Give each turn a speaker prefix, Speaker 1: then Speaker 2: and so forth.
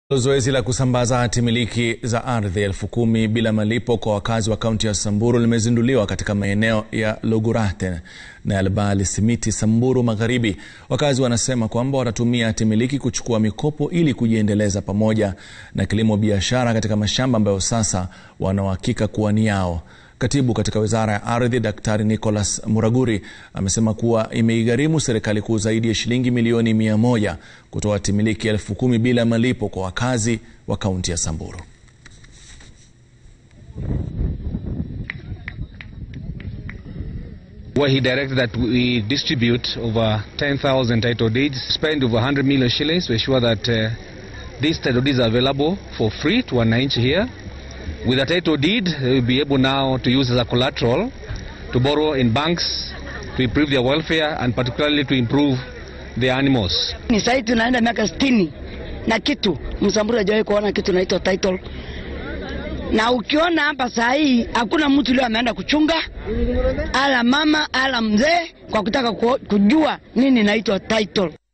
Speaker 1: Zoezi la kusambaza hati miliki za ardhi elfu kumi bila malipo kwa wakazi wa kaunti ya Samburu limezinduliwa katika maeneo ya Logurate na Elbali Simiti, Samburu Magharibi. Wakazi wanasema kwamba watatumia hati miliki kuchukua mikopo ili kujiendeleza pamoja na kilimo biashara katika mashamba ambayo sasa wanauhakika kuwa ni yao. Katibu katika wizara ya ardhi Daktari Nicholas Muraguri amesema kuwa imeigharimu serikali kuu zaidi ya shilingi milioni mia moja kutoa hati miliki elfu kumi bila malipo kwa wakazi wa kaunti ya Samburu.
Speaker 2: where he directed that we distribute over 10,000 title deeds, spend over 100 million shillings to ensure that uh, these title deeds are available for free to wananchi here. With a title deed, they will be able now to use as a collateral to borrow in banks to improve their welfare and particularly to improve their animals.
Speaker 3: Ni sahii tunaenda miaka sitini na kitu, Msamburu hajawahi kuona kitu naitwa title. Na ukiona hapa saa hii hakuna mtu leo ameenda kuchunga ala mama ala mzee kwa kutaka kujua nini naitwa title.